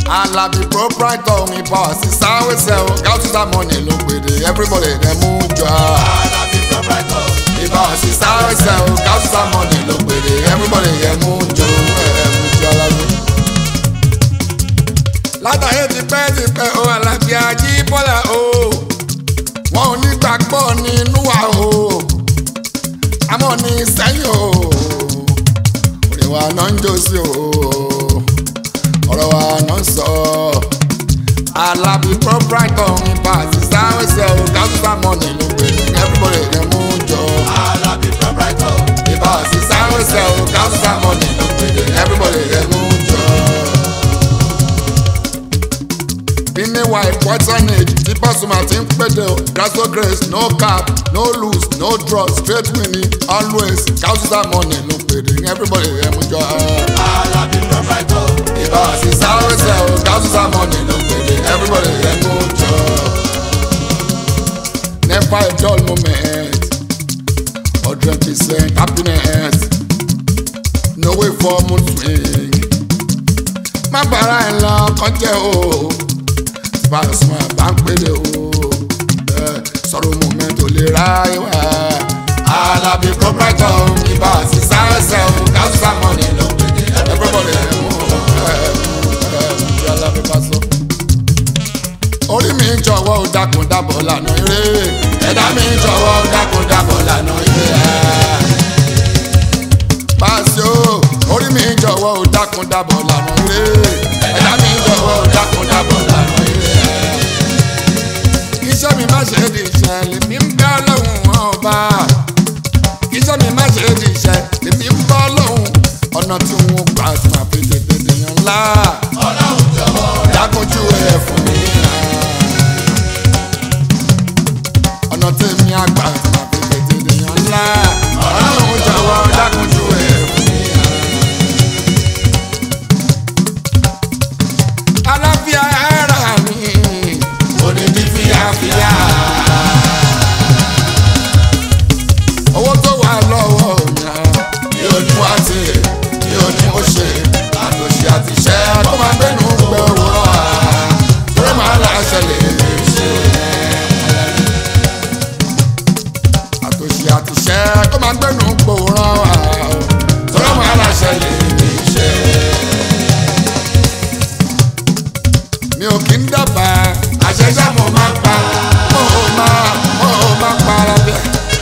Alabi proprietor mi power sí sáré sẹ́ o gáúsù sàmọ́nì ló pèdè everybody dem mú jọ. Alabi proprietor. Ibà sí sáré sẹ́ o gáúsù sàmọ́nì ló pèdè everybody dem mú jọ ẹ̀ mú jọ Alabi. Látàyè ti pẹ́ ti pẹ́ o Alabi Ajíbọ́lá o wọn ò ní gbàgbọ́ nínú wa o àmọ́ ní sẹ́yìn o òrè wa náà ń jó sí o ọ̀rọ̀ wa náà ń sọ Alabi proprietor mi pàṣẹ sáré sẹ́ o gáúsù sàmọ́nì ló pèdè everybody dem mú jọ. Alabi proprietor. Ibà sí sáré sẹ́ o gáúsù sàmọ́nì ló pèdè everybody dem mú jọ. Bíní wa ìpọ́tánèjì tí Pasuma ti ń péde o. Grasso grace no cap no lose no draw straight winning always gáúsù sàmọ́nì ló pèdè everybody dem mú jọ. Alabi proprietor. Ibà sí sáré sẹ́ o gáúsù sàmọ́nì ló pèdè everybody dem mú jọ. Never a dull moment. Hundred percent happiness. No way for mood swing. Má bàrà ẹ̀ lọ kọjá o. Pasuma bá ń pèlè o. Eh, Sọ̀rọ̀ moment ò lè ra ìwà. Alabi proprietor ibà sí sáyẹ̀sẹ̀ o. Gáúsù sàmọ́nì ló pèdè. Everybody ẹ̀ mú ẹ̀ mú ẹ̀ mú Alabi Paso orí mi jọ̀wọ́ ó dákun dábọ̀ lànà eré ẹ̀dá mi jọ̀wọ́ ó dákun dábọ̀ lànà eré Pasio orí mi jọ̀wọ́ ó dákun dábọ̀ lànà eré ẹ̀dá mi jọ̀wọ́ ó dákun dábọ̀ lànà eré iṣẹ́ mi má ṣe di iṣẹ́ lèmi ń bẹ́ lọ́hùn ọba iṣẹ́ mi má ṣe di iṣẹ́ lèmi ń bọ́ lọ́hùn ọ̀nà tí wọ́n gbà tí màá fi tètè dèèyàn ńlá Ọlọ́run jọ̀wọ́ dákúnjú ẹ̀ fún mi. ọ̀nà tèmi àgbà tí màá fi tètè dèèyàn ńlá. ọlọ́run jọ̀wọ́ dákúnjú ẹ̀ fún mi. aláfíà ara mi ò ní bí fíyàfíyà. owó tó wà lọ́wọ́ mi mi ò ní wá sí mi ò ní mo ṣe àtòṣe àtìṣẹ́ tó máa gbẹ́nu gbẹ owó wa torí màá là ṣẹlẹ̀ lè ṣe. àtòṣe àtìṣẹ́ tó máa gbẹ́nu gbòòrò wa torí màá là ṣẹlẹ̀ lè ṣe. mi ò kí ń dábàá àṣẹṣẹ́ mo máa ń pa mo ò máa mo ò máa pa ara bẹ́ẹ̀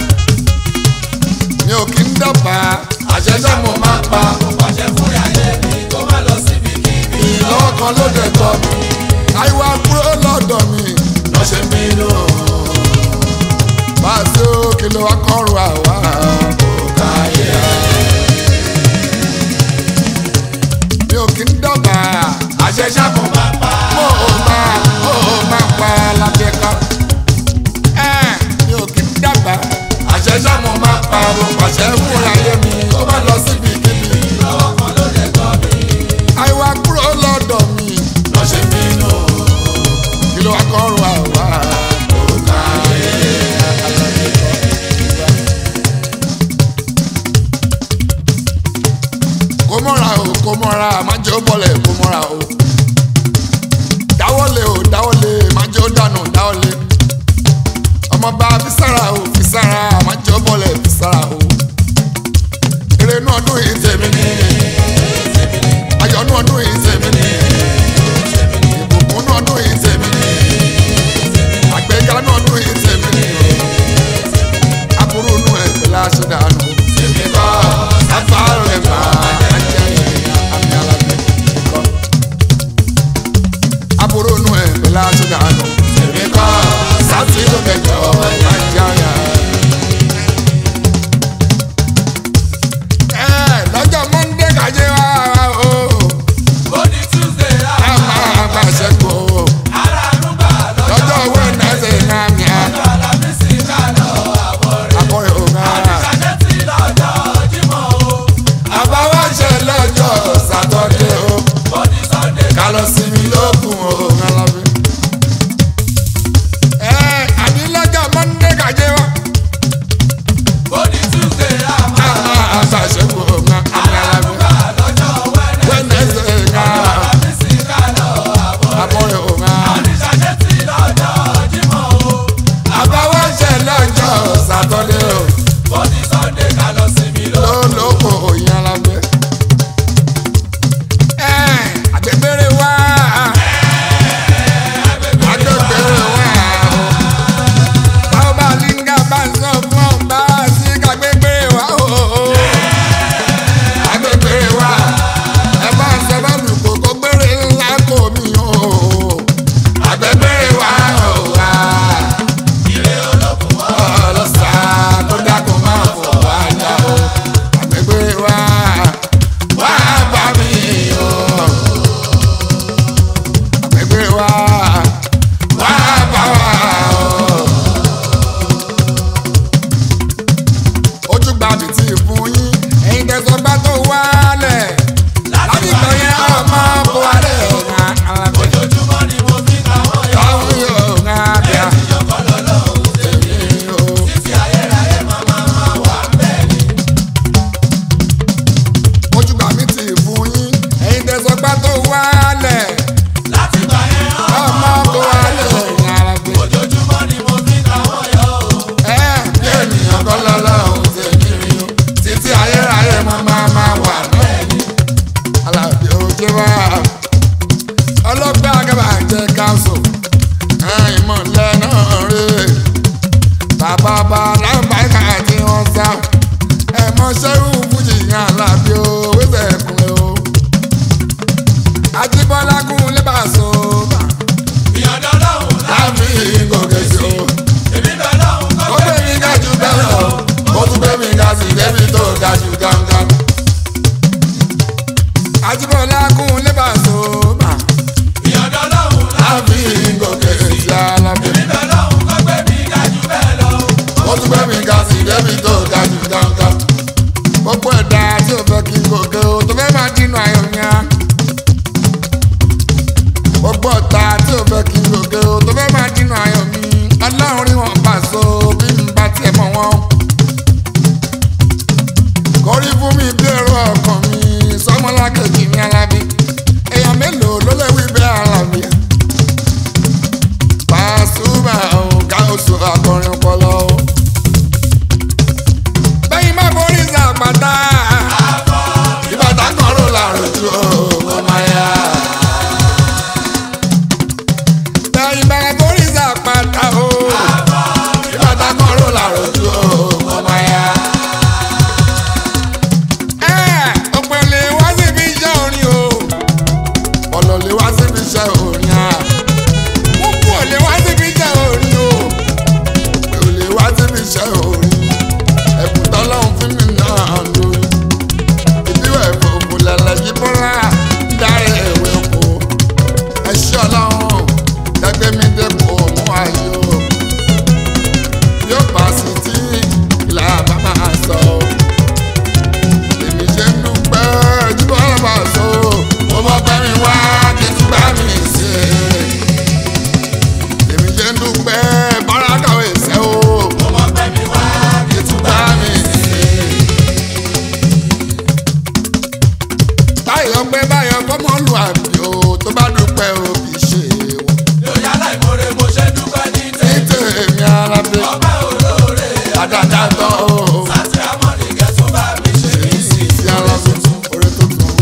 mi ò kí ń dábàá àṣẹṣẹ́ mo máa ń pa mo pàṣẹ fún ayé mi kó má lọ síbi kíbi. ìlọ́wọ́ kan ló dẹ̀ tọ́ mi àìwá kúrò lọ́dọ̀ mi lọ́ ṣe mí lò Paso kí ló wá kọ́rù àwa kò káyé mi ò kí ń dábàá àṣẹṣẹ́ mo máa Máa pa mo ò máa mo ò máa pa lábẹ́ kan ẹ̀ mi ò kí ń dábàá àṣẹṣẹ́ mo máa pa mo pàṣẹ fún ayé mi kó má lọ síbi kíbi lọ́wọ́ kan ló lè tọ́ mi. àìwá kúrò lọ́dọ̀ mi lọ́ ṣe mí lò kí ló wá kọ́rù àwa kò káyé. kó mọ́ra o kó mọ́ra má jẹ́ ó bọ̀lẹ̀ kó mọ́ra o dáwọ́lé o dáwọ́lé má jẹ́ ó dànù dáwọ́lé ọmọọba fisára o fisára má jẹ́ ó bọ̀lẹ̀ fisára o eré inú ọdún yìí tèmi ni ayọ̀ inú ọdún yìí tèmi ni ìbùkún inú ọdún yìí tèmi ni àgbéga inú ọdún yìí tèmi ni aburú inú ẹ̀ pẹ̀lú àṣìdànù tèmi kọ́ sáfàrò ẹ̀ máa jẹ́ àmì alábẹ́ kọ́ aburú inú ẹ̀ pẹ̀lú àṣìdànù tèmi kọ́ sátìlú kẹjọ máa jẹ́ àyà. ẹ lọ́jọ́ mọ́ndé kàjẹ́ wá o ó ní Tuesday a láàmú. máa gbàṣẹ́ kó aráàlú gbà lọ́jọ́ lọ́jọ́ wẹ́nẹ́sẹ̀ náà mi à ọjọ́ alámísì ká lọ àbọ̀ rẹ̀. àbọ̀ ẹ̀ ò máa. àṣàjẹ́ tí lọ́jọ́ Jímọ̀ o. àbáwáṣẹ lọ́jọ́ sátọ́dé o ó ní Sunday ká lọ sinmi lókun o ńlábí. ẹ àní lọ́jọ́ mọ́ndé kàjẹ́ wá ó ní Tuesday láàmú. a máa gbàṣẹ́ kó o ńlá àmì aráàlú alábí. gbà lọ́jọ́ Wednesday. wẹ́nẹ́sẹ̀ náà alámísì ká lọ iṣẹ́ orin à. Púpù ò lè wá síbi iṣẹ́ orin o. Pé ò lè wá síbi iṣẹ́ orin. Ẹ̀bùn tọ́lọ́run fún mi náà lórí. Ìbíwẹ̀ fòfò lẹ̀lẹ̀ yí bọ́lá. Dáre ìwé oko. Ẹ ṣé ọlọ́run. Dẹ́gbẹ́ mi dẹ́kun òun ayọ̀. Yóò bá sí tí ìlà bá máa sọ. Èmi ṣe ń dúpẹ́ ojúbọ ọlọ́pàá sọ. Mo mọ bẹ́rin wá kí n tún bá mi ṣe. Èmi ṣe ń dúpẹ́ bọ́lá kàwé ṣẹ́ o. Mo mọ pé mi wá kí tún bá mi ṣe. Báyọ̀ pé báyọ̀ fọ́mọ́ lu àmì o tó bá dúpẹ́ o kì í ṣe wọ́n. Lórí aláìmoore mo ṣe dúpẹ́ ní Ní tèmi. tèmi alábẹ́ Ọba olóore àdáadáa tán o. àti amọ̀nìkẹ́ tún bá mi ṣe mí sí Ti alábẹ́ orí tuntun.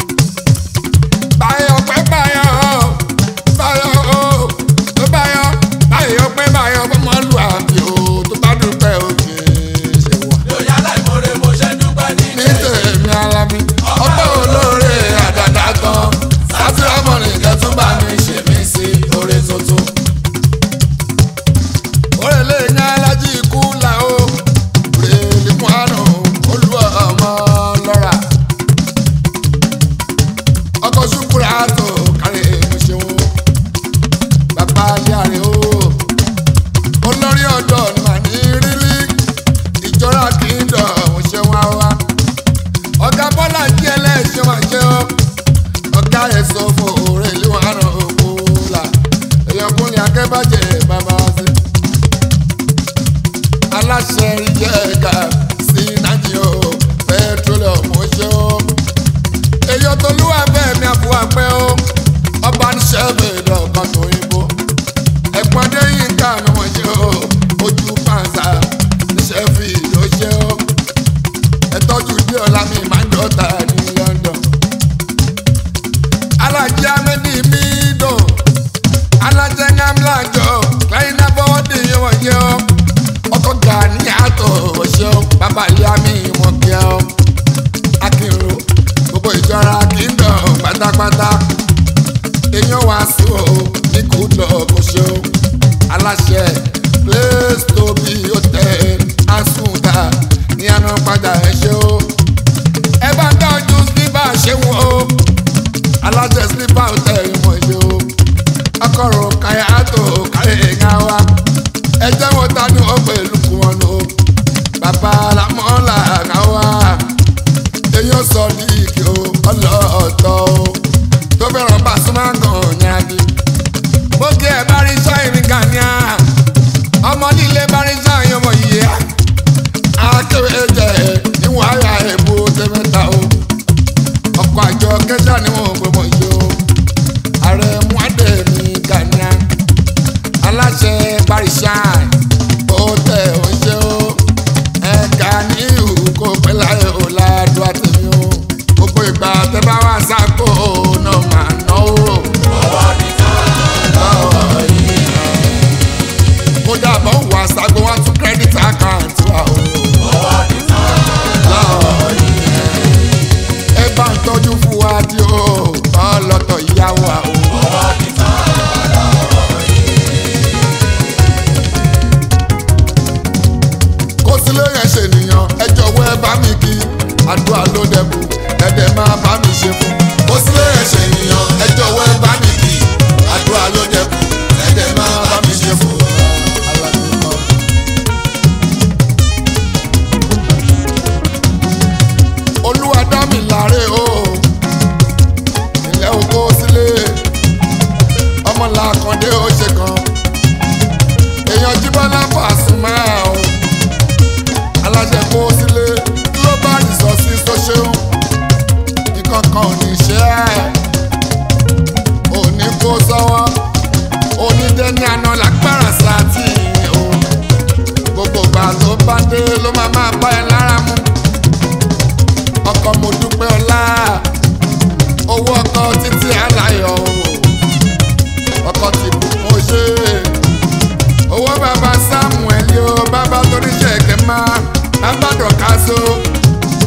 Báyọ̀ pé báyọ̀ báyọ̀ o tó báyọ̀ báyọ̀ pé báyọ̀ fọ́mọ́ lu àmì o tó bá dúpẹ́ o kì í ṣe wọ́n. Lórí aláìmoore mo ṣe dúpẹ́ ní ní tèmi. tèmi alábí ọpẹ́ olóore àdàdà kan sátìrámọ̀nì kẹtún bá mi ṣe mí sí oore tuntun. òrèlè ní alájí ikú là ó rèlè mú àrùn olúwa ọmọ lọ́ra. ọkọ̀ ṣùkúrà tó kárí èmi ṣeun bàbá alẹ́ o olórí ọ̀dọ́ ni màá ní rírí ìjọra kì í dọ̀ ọ̀hún ṣe wá wá ọ̀gá bọ́lá jí ẹlẹ́ṣẹ̀ wá ṣe ọ́ ọ̀gá ẹ̀sọ́ fún òòrè ìlú àrùn òkú là èèyàn kúnlẹ̀ akẹ́bàjẹ́ bàbá wa sí. aláṣẹ ìjẹ́ ẹ̀ka sí nàìjíríà pẹtrólọ̀mù ṣe ọ́ èèyàn tó lúwà bẹ́ẹ̀ mi àbúwà pẹ́ ọ́ ọba ní sẹ́ẹ̀bẹ̀ lọ́kàn tó yìnbó ẹ̀gbọ́n dé yín ká mi wọ́n ṣe ọ́ ojú pàǹsà níṣẹ́ fi ìlú ṣe ọ́ ẹtọ́jú dé ọ̀la mi máa ń dọ́ta ní London. alájẹ amẹ́dí mi dùn alájẹ ńlájọ lẹ́yìn náà bọ́wọ́ dé yẹn wọ́n jẹ́ ọ́ ọkọ̀ gani àtọ̀ ọ̀ṣẹ́ ọ́ bàbá ìyá mi wọ́n kí ọ́ akínro gbogbo ìjọra kì í dàn pátápátá èèyàn wá sí o ní kú lọ kó ṣe o aláṣẹ place to be hotel asunda ní àná padà ẹ ṣe o ẹ bá ń tọ́jú slipper ṣe wọ́n o aláṣẹ slipper hotel wọ́n ṣe o ọkọ̀rọ̀ káyà tó káyà ẹ̀yà wa ẹ jẹ́ wọn ta ni wọ́n pẹ̀lú kú wọn o bàbá làmọ́là náà wá èèyàn sọ ní ìkè o ọlọ́ọ̀tọ̀ o tó fẹ́ràn Pasuma gan nyadi. mo kí ẹ bá rí sọ́yìn gàníà ọmọ líle bá rí sọ́yìn ọmọ yìí á. akéwé jẹ níwọ̀n àyà èbó tẹ́mẹ́ta o. ọkọ̀ àjọ kẹta ni wọ́n gbé mọ̀ yìí o. ààrẹ muadé ní gàníà. aláṣẹ barishan ó tẹ̀ ó ṣe o. ẹ̀ka ní ìhù kó pẹ́ láyé o ládùú àtẹ̀mí o. gbogbo ìgbà tẹ́ bá wà sáko náà máa náwó. Ọwọ́ nìkan lọ́wọ́ yìí. kódà bọ́ wà ságo wá tún credit account wa o. Ọwọ́ nìkan lọ́wọ́ yìí. ẹ bá ń tọ́jú fún wa dí o ọlọ́tọ̀ ìyàwó wa o. Ọwọ́ nìkan lọ́wọ́ yìí. kó sílé yẹn ṣe nìyàn ẹ jọ̀wọ́ ẹ bá mi kí àdúrà ló dẹ̀bù ẹ̀dẹ̀ máa bá mi ṣe fún. kó sílé yẹn ṣe nìyàn ẹ jọ̀wọ́ ẹ bá mi kí àdúrà ló dẹ̀bù ẹ̀dẹ̀ máa bá mi ṣe fún. olúwa dá mi láre o ilẹ̀ oko sílé ọmọ làkàndé ó ṣe kan èèyàn jíbọ́lá Pasuma o aláṣẹ kó sílé global resources tó ṣeun nǹkan kan ò ní ṣe ẹ́ òní kó sọ́wọ́ onídẹ́ni àná lágbára sátì o gbogbo ìgbà tó bá dé ló máa máa bá ẹ lára mu ọkọ mo dúpẹ́ ọlá owó ọkọ títí aláyọ̀ o ọkọ ti bùkún ṣe owó bàbá samuel yóò bàbá torí ṣẹ̀kẹ́ máa bàbá dọ̀kaso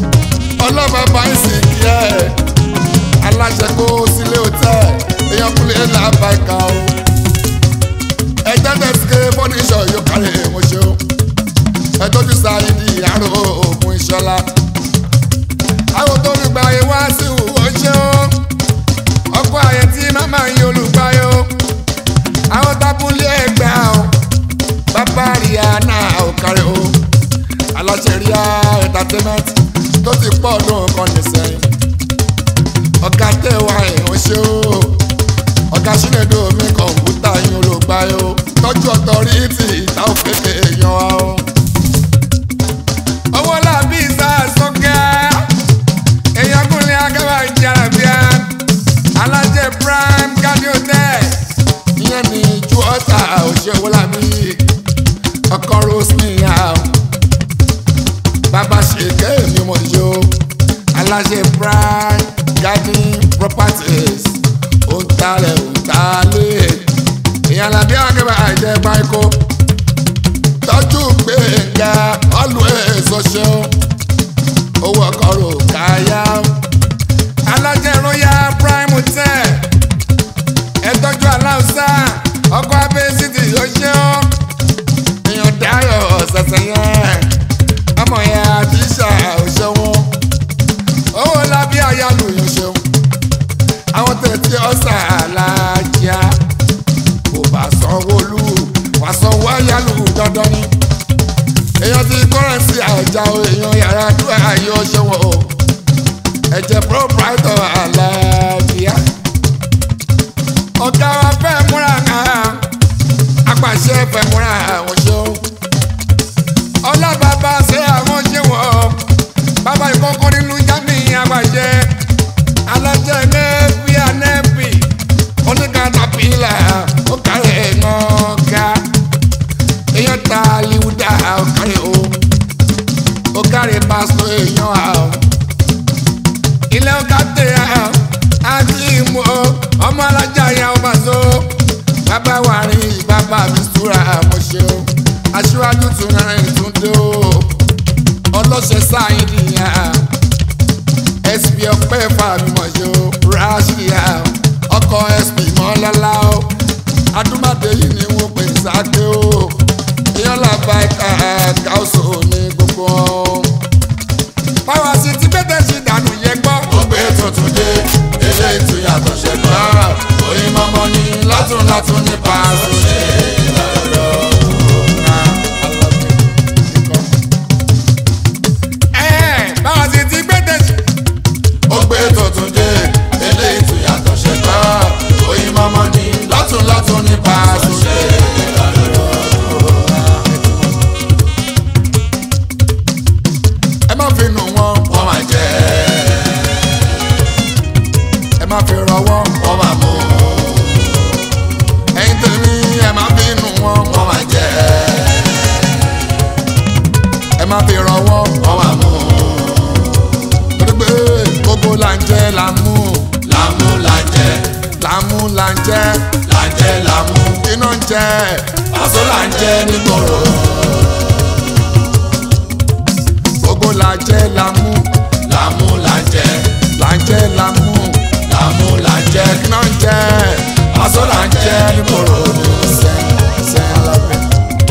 ọlọ́bàbá ìsìnkí ẹ̀ aláṣẹ kó sílé hòtẹ́ẹ̀ èèyàn kúlẹ̀ làbàkà o ẹjẹ tẹsíkẹ fọníṣọ yóò kárí mo ṣe o ẹtọ́jú sáyidì àrò òògùn ìṣọlá àwọn tó fi gba ayé wá sí ìwò ṣe o ọkọ ayé tí màmá yín olùgbàyò àwọn tábúlé ẹgbẹ́ o bàbá rihanna ò kárí o aláṣẹ ríà entertainment tó ti pọ̀ ọdún kan nìsẹ́yìn ọ̀gá tẹ̀wá ìhàn ṣe o ọ̀gá sínédò mi kọ̀ǹpútà yín olùgbàyò tọ́jú ọ̀tọ̀rìtì ìta òféfé èèyàn wa o. owó làbí ìsà sọ́kẹ́ èèyàn kúnlẹ̀ agábà ìjàrà bíà alájẹ prime cardio tech ìyẹn ní ju ọ̀tà òṣèwọ́ làbí ọkọ̀ rosemary àwọn bàbá ṣèké mi mọ̀ yó aláṣẹ prime garden properties òǹtalẹ̀ òǹtalẹ̀ èèyàn làbí àgbẹ̀ àìjẹ́ báyìí tọ́jú gbẹ̀ngà always ọ̀ṣẹ́ owó ọkọ̀ rò káyà alájẹ royal prime hotel ẹ̀tọ́jú aláùsá ọkọ̀ abẹ́ city ọ̀ṣẹ́ èèyàn dáyọ̀ ọ̀sẹ̀sẹ̀ yẹn ọmọ yẹn àdìsá ọ̀ṣẹ́ wọn owó lábí àyálù yẹn ṣeun àwọn tẹ̀tí ọ̀sà alájà kò bá sanwó lù wá sanwó àyálù dandan ni èèyàn ti kọ́rẹ́nsì àjà o èèyàn yàrá dúró ayé ọ̀ṣẹ́ wọn o ẹ̀jẹ̀ proprietor àlàáfíà ọ̀gá wa fẹ́ múra hàn apàṣẹ fẹ́ múra àwọn ṣeun ọlọ́bàbà ṣe àwọn ṣe wọ́n bàbá ìkọ́kọ́ nínú jáde àgbàjẹ alájẹ nẹ́ẹ̀fì ànẹ́ẹ̀fì oníkàtàpìlà ó kárẹ̀ ẹ̀ngọ́gá èèyàn ta liwuda ó kárẹ̀ o ó kárẹ̀ pásítọ̀ èèyàn a o ilé ọ̀gá tẹ̀ a àti ìmọ̀ ọmọ alájà ya ọba so bàbá wà rí bàbá mi súra àmọ́ ṣe o aṣíwájú tún náà tún dé o ọlọ́ṣẹ́ sáyìn nìyà sp ọpẹ́ fàmìmọ̀ṣẹ́ o rashida ọkọ̀ sp mọ́lọ́lá o adúmọ̀dé yìí ni wọ́n pè sáké o èèyàn làbá ẹ̀ka káwùsù ní gbogbo wọn. báwa sì ti bẹ́tẹ̀ sí ìdánù yẹn gbọ́. ó gbé tuntun dé eléyìí tún yàtọ̀ ṣe gbọ́. oyin mọ́mọ́ ní látún látún ní pàṣẹ ṣe lọ́dọ̀. Ẹ̀, báwa sì ti bẹ́tẹ̀ sí. ó gbé tuntun dé eléyìí tún yàtọ̀ ṣe gbọ́. oyin mọ́mọ́ ní látún látún ní pàṣẹ ṣe lọ́dọ̀. ẹ má fi nù wọn wọ́n máa jẹ́ ẹ má fi rọ wọn wọ́n máa mú ẹ̀yin tèmi ẹ má fi nù wọn wọ́n máa jẹ́ ẹ má fi rọ wọn wọ́n máa mú torí pé gbogbo là ń jẹ là ń mú lámú là ń jẹ là ń mú là ń jẹ là ń jẹ lámú iná ń jẹ pàṣọ là ń jẹ nígboro gbogbo là ń jẹ là ń mú lámú là ń jẹ là ń jẹ là ń mú lámú là ń jẹ iná ń jẹ pàṣọ là ń jẹ nígboro ṣe ṣe alábẹ́.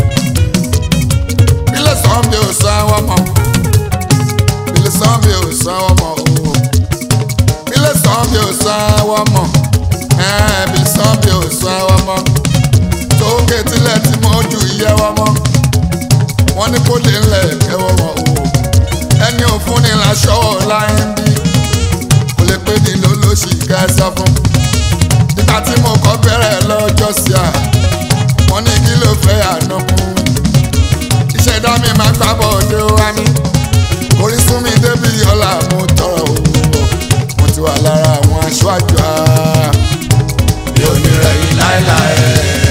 ilé sàn bí o sàn wọ́n mọ̀ ilé sàn bí o sàn wọ́n mọ̀ o ilé sàn bí o sàn wọ́n mọ̀ ilé sàn bí o sàn wọ́n mọ̀ tóókè tilẹ̀ tí mo jù yẹ wọ́n mọ̀ wọ́n ní kó lè ńlẹ̀ kẹwọ́ mọ̀ o ẹni òfun ni laṣọ láyé ń bí kò lè pé ní lólóṣì kẹsàn fún nígbà tí mo kọ́ bẹ̀rẹ̀ lọ́jọ́ sí à wọ́n ní kí ló fẹ́ àná kú ìṣẹ̀dá mi máa gbábọ̀ ọdẹ wa mi orísun mi débi ọ̀la mo tọrọ o mo ti wà lára àwọn aṣáájú a mi ò ní rẹ̀yìn láéláé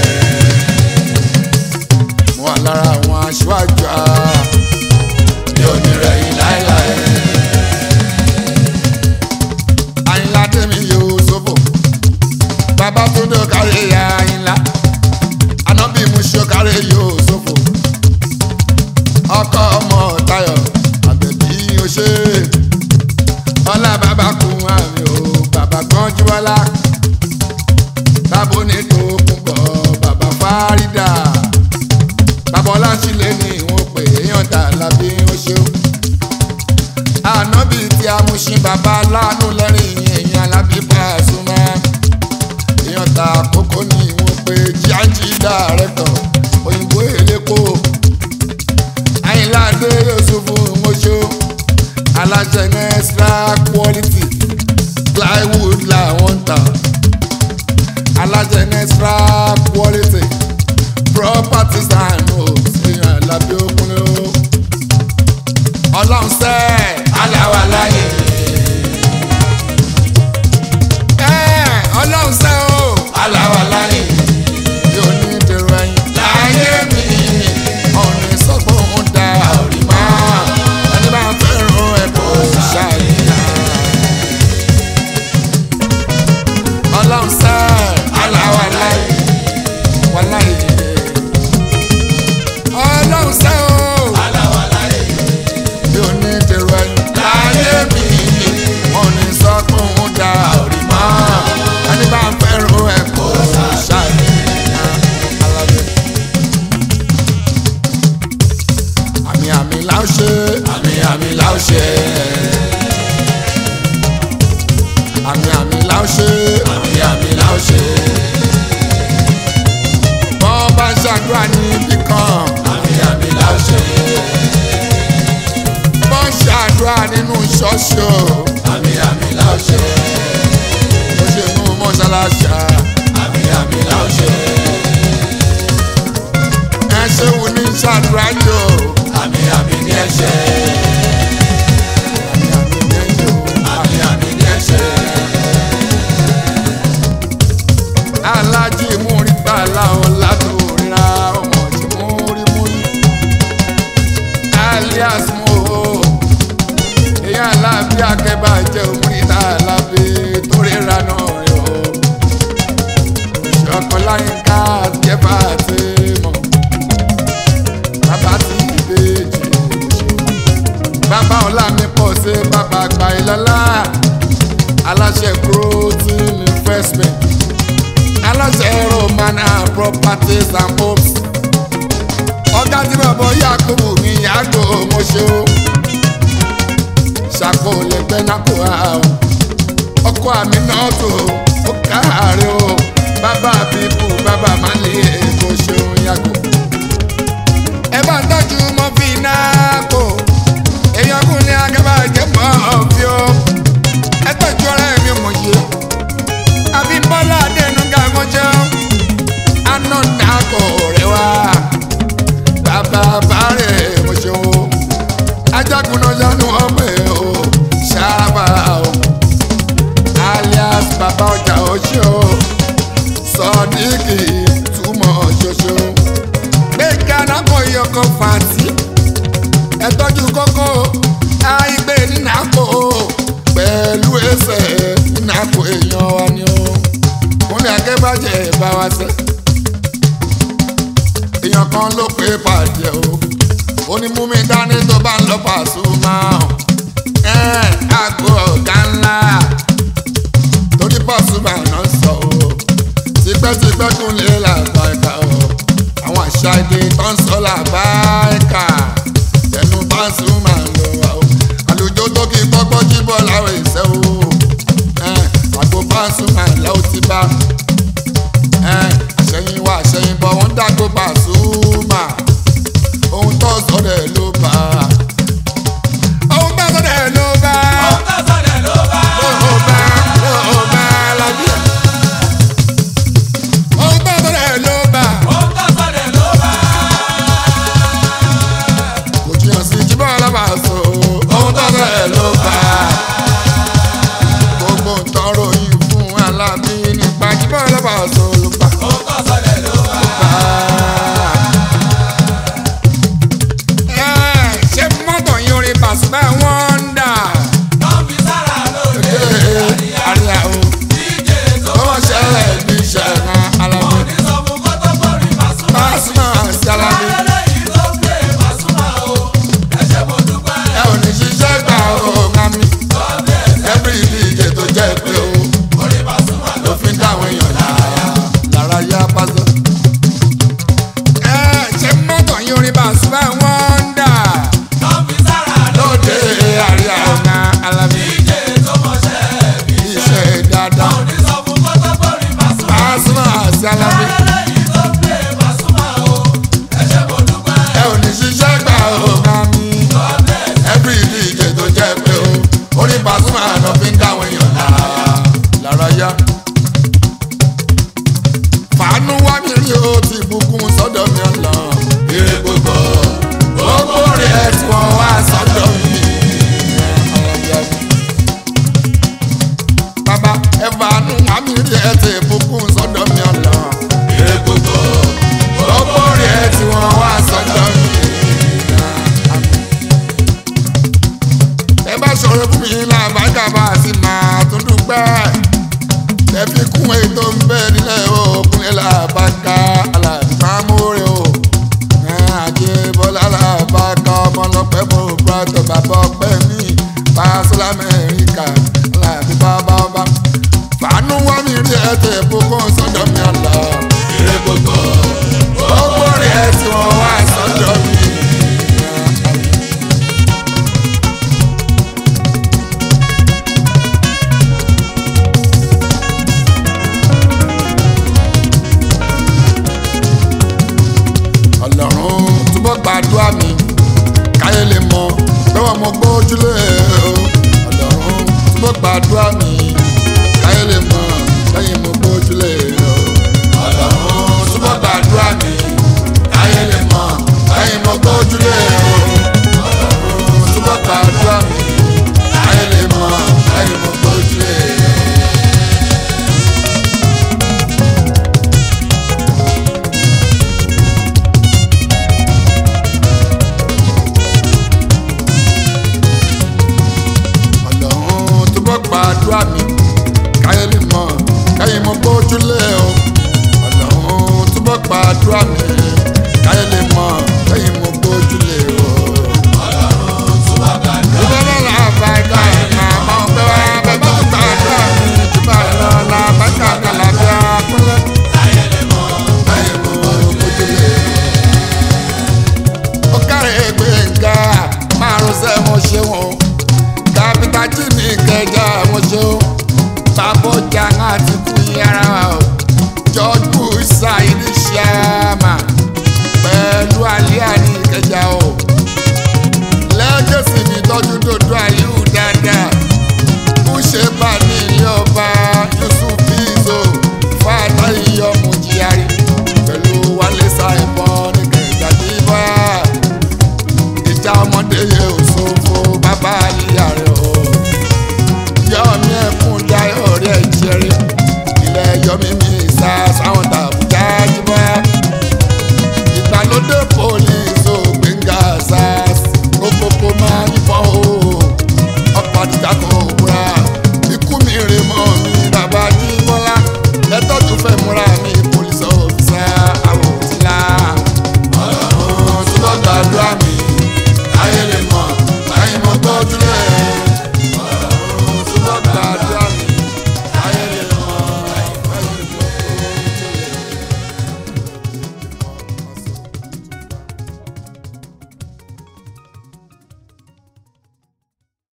mo wà lára àwọn aṣáájú a mi ò ní rẹ̀yìn láéláé àyìnlá tèmi yóò ṣòfò bàbá tó dé kárí àyìnlá ànábì mú ṣe kárí yóò ṣòfò ọkọ ọmọ Táyọ̀ àbẹ̀bí o ṣe ọlá bàbá kún àmì o bàbá kan jíwọlá bàbá onídò kúbọ̀ bàbá fárídà bàbá ọlásílẹ̀ ni wọ́n pè èèyàn dà lábí ó ṣeun ànábì tí a mú sí bàbá lánú lẹ́rìn èèyàn alábí Pasuma èèyàn ta àkókò ní wọ́n pè jíájì dàrẹ́tọ̀ òyìnbó èlékò àyìnláde Yusufu mọ́ṣó alájẹ extra quality plywood làwọn ń tà alájẹ extra quality properties and homes èèyàn alábí òkúnlẹ̀ o ọlọ́run sẹ́ẹ̀ aláwa láyé ẹ̀ ọlọ́run sẹ́ẹ̀ o aláwa láyé yóò ní dèrò ẹ̀yìn láyé mi ọ̀nì sọ́gbọ̀n ń da orí mọ́ ẹni bá fẹ́ràn ẹ̀ kò ṣàyà. ọlọ́run sẹ́ẹ̀ aláwa láyé wàláyé ọlọ́run sẹ́ẹ̀ o aláwa láyé yóò ní dèrò ẹ̀yìn láyé mi ọ̀nì sọ́gbọ̀n ń da orí mọ́ ẹni bá fẹ́ràn ẹ̀ kò ṣàyà. Alábẹ́. àmì àmì là ń ṣe àmì àmì là ó ṣe àmì àmì là ń ṣe àmì àmì là ó ṣe wọ́n bá ń ṣàdúrà níbì kan àmì àmì là ó ṣe wọ́n ń ṣàdúrà nínú ṣọ́ọ̀ṣì o àmì àmì là ó ṣe ó ṣe mú mọ́ṣáláṣá àmì àmì là ó ṣe ẹ ṣe wù ní ṣàdúrà yìí o àmì àmì ní ẹ ṣe àmì àmì ní ẹ̀yìn o. àmì àmì ní ẹ ṣe alájí múríta láwọn látòríra ọmọ tí múrí múrí alias mo èèyàn lábí akẹ́bà jẹ́ múríta lábí toríra náà yọ ṣọkọláyínká jẹ́bà tí mọ̀ bàbá tí ìbejì bàbá ọ̀la mi pọ̀ sí bàbá àgbà ìlọ́lá aláṣẹ protein investment aláṣẹ romana properties and homes ọ̀gá tí bàbá yakubu mi yàgò mọ́ṣẹ́ o ṣàkó lẹ́gbẹ́ nákò àwọn ọkọ àmì náà tó ó káàárẹ̀ o bàbá bíbù bàbá má lè èkó ṣeun yàgò. ẹ bá tọ́jú mọ́ fi náà kò èèyàn kún ní agábà jẹ́ mọ́ ọ̀fi o ẹ tọ́jú ọ̀rẹ́ mi mọ̀ ṣe abímbọ́lá adẹnuga mọ́jọ́ anọ́dàkọ̀ rẹ̀ wá bàbá bàárẹ̀ mọ́ṣẹ́ o ajagunna yanu ọmọ ẹ̀ o ṣáàbà o alias bàbá ọjà ọṣẹ́ o sọdíkì túmọ̀ ṣoṣo gbẹ̀gà nàkọ̀ yọkọ̀ fàtí ẹ tọ́jú kókó àìgbé nínàkó pẹ̀lú ẹsẹ̀ nínàkó èèyàn wa ni o kúnlẹ̀ akẹ́bàjẹ́ bá wa sẹ́ èèyàn kan ló pé pàdé o ó ní mú mi dání tó bá ń lọ Pasuma ẹ àgọ́ ọ̀gá ńlá torí Pasuma náà sọ o tipẹ́tipẹ́ kúnlẹ̀ làbá ẹ̀ka o àwọn àṣà èdè tó ń sọ làbá ẹ̀ka ẹnu Pasuma ló wà o àlùjọ tó kí gbọ́gbọ́ jíbọ̀ láwọn ìṣẹ́ o àgbo Pasuma lẹ́wọ́ ti bá àṣẹyìn wá àṣẹyìn bọ̀ wọ́n dàgbò Pasuma ohun tó sọ̀rọ̀ ẹ̀ ló bá ohun tó sọ̀rọ̀ ẹ̀ ló bá ohun tó sọ̀rọ̀ ló bá ló bá ló bá lábíyà ohun tó sọ̀rọ̀ ẹ̀ ló bá ohun tó sọ̀rọ̀ ló bá kò jìyàn sí jíbọ̀ alábàásọ ohun tó sọ̀rọ̀ ẹ̀ ló bá gbogbo ntọ́rọ yìí fún alábí nípa jíbọ̀ alábí. ẹ ò ní ṣiṣẹ́ gbà ó ká mi. every dj tó jẹ́ pé o orí Pasuma náà fi ń dáwọn èèyàn lára lára yá. fàánú wá mi rí o ti bùkún sọ́dọ̀ mi ọ̀la. ire gbogbo gbogbo rẹ̀ tí wọ́n wá sọ́dọ̀ mi. bàbá ẹ fàánú wá mi rí ẹ ti bùkún sọ́dọ̀ mi ọ̀la. ire gbogbo gbogbo rẹ̀ tí wọ́n wá sọ́dọ̀ mi. ẹ bá ṣòro fún mi làbájá bá a sì máa tún dúpẹ́ ẹ fi kún ètò ń bẹ nílẹ̀ òkúnlẹ̀ làbájá aláàbámúre o àjẹ bọ́lá làbájá ọmọlọpẹ́ bò bùrọ̀tọ̀ bàbá ọpẹ́ mi pàṣẹ lamẹ́ríkà aláàbí bàbá ọba fàánú wá mi rí ẹtẹ̀ ìbùkún sọ́dọ̀ mi ọ̀la ire gbogbo gbogbo rẹ̀ tí wọ́n wá sọ́dọ̀ mi. ọlọ́run túbọ̀ gbàdúrà mi káyé lè mọ lọ́wọ́ mo gbójúlé o ọlọ́run túbọ̀ gbàdúrà mi káyé lè mọ lẹ́yìn mo gbójúlé o ọlọ́run túbọ̀ gbàdúrà mi káyé lè mọ lẹ́yìn mo gbójúlé o ọlọ́run túbọ̀ gbàdúrà mi káyé lè mọ lẹ́yìn mo gbójúlé o. ọlọ́run túbọ̀ gbàdúrà mi káyé lè mọ̀ káyé mo gbójúlé o ọlọ́run túbọ̀ gbàdúrà mi káyé lè mọ̀ káyé mo gbójúlé o. ìbọn náà bá ẹ̀ka ẹ̀ máa mọ pé wá bẹ́ẹ̀ bá gbàdúrà mi jùlọ lọ la bá kàkà lábẹ́ akúnlẹ̀ káyé mo gbójúlé o. ó kárẹ̀ gbẹ̀ngà márùn-ún sẹ́ mo ṣe wọn kápítà jí ní kẹjọ mo ṣe ó babọjà àti kú yàrá wa o george bush ṣàìní ṣàmà pẹ̀lú àlíyá ní kẹjà o lẹ́gẹ̀sì mi tọ́jú dòdò àlíhù